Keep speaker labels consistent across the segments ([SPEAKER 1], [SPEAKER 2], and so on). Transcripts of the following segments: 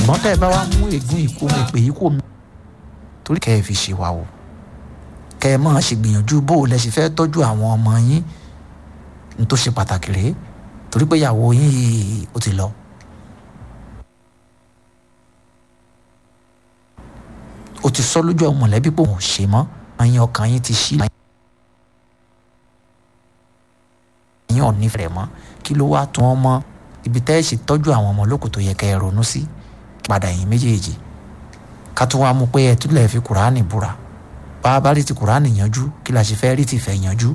[SPEAKER 1] ṣùgbọ́n tẹ́ ẹ bá wá mú ègún ìkó mi pè yí kò mí torí kẹ́ ẹ fi ṣe wa o kẹ́ ẹ máa ṣègbìyànjú bó o lẹ ṣe fẹ́ tọ́jú àwọn ọmọ yín ní tó ṣe pàtàkì rèé torí pé ìyàwó yín yìí ó ti lọ. o ti sọ lójú ọmọ mọ̀lẹ́bí pé òun ò ṣe mọ́ àyìn ọkàn yín ti ṣí àyìn ò nífẹ̀ẹ́ mọ́ kí ló wá tún ọmọ ibi tẹ́ ẹ ṣe tọ́jú àwọn ọmọ lóko tó yẹ kẹ́ ẹ ronú sí padà yín méjèèjì ká tún wá mú pé ẹ tún lè fi kùránì búra bá a bá rí ti kùránì yanjú kí la ṣe fẹ́ rí ti fẹ́ yanjú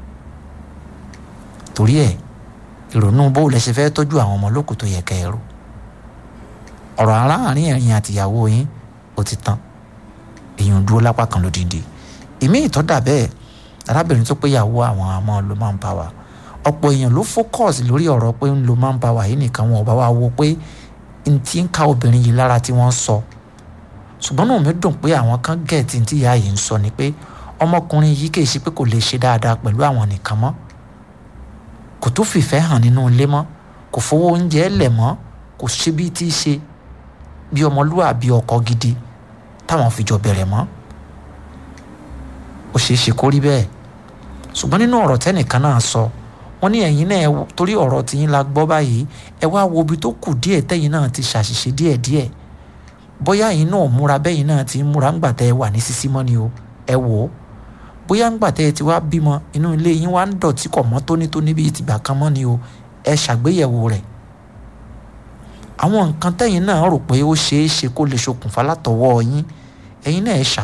[SPEAKER 1] torí ẹ ìrònú bó lẹ ṣe fẹ́ tọ́jú àwọn ọmọ lóko tó yẹ kẹ́ ẹ rò ọ̀rọ̀ aláàárín ẹ̀yin àtìyàwó yín ó ti tán èèyàn dúró lápá kan lódìndí ìmí ìtọ́dà bẹ́ẹ̀ arábìnrin tó péyàwó àwọn àmọ́ ló máa ń bá wa ọ̀pọ̀ èèyàn ló focus lórí ọ̀rọ̀ pé ń lo máa ń bá wa yìí nìkan wọn ò bá wa wo pé n ti ń ka obìnrin yìí lára tí wọ́n sọ ṣùgbọ́n náà mi dùn pé àwọn kan gẹ̀ẹ́tì tí ìyá yìí ń sọ ni pé ọmọkùnrin yìí kì í ṣe pé kò lè ṣe dáadáa pẹ̀lú àwọn nìkan mọ́ kò tó fìfẹ́ hàn nínú ilé mọ́ kò fowó oúnjẹ lẹ̀ mọ́ kò ṣe bí tí í ṣe bí ọmọlúwàbí ọkọ gidi táwọn fi jọ bẹ̀rẹ̀ mọ́ ó ṣeé ṣe kó rí bẹ́ẹ̀ ṣùgbọ́n nínú ọ̀rọ̀ tẹ́nìkan náà sọ wọ́n ní ẹ̀yin náà torí ọ̀rọ̀ tiyín la gbọ́ báyìí ẹ wá wo ibi tó kù díẹ̀ tẹ́yin náà ti ṣàṣìṣe díẹ̀díẹ̀ bóyá ẹ̀yin náà múra bẹ́yìn náà ti ń múra ńgbà tẹ́ ẹ wà ní sísí mọ́ ni o ẹ wò ó bóyá ńgbà tẹ́ ẹ ti wá bímọ inú ilé yín wá ń dọ̀tí kọ̀ mọ́ tónítóní bíi tìgbà kan mọ́ ni o ẹ ṣàgbéyẹ̀wò rẹ̀ àwọn nǹkan tẹ́yin náà rò pé ó ṣeé ṣe kó lè ṣokùnfà látọwọ́ yín ẹ̀yin náà ẹ ṣà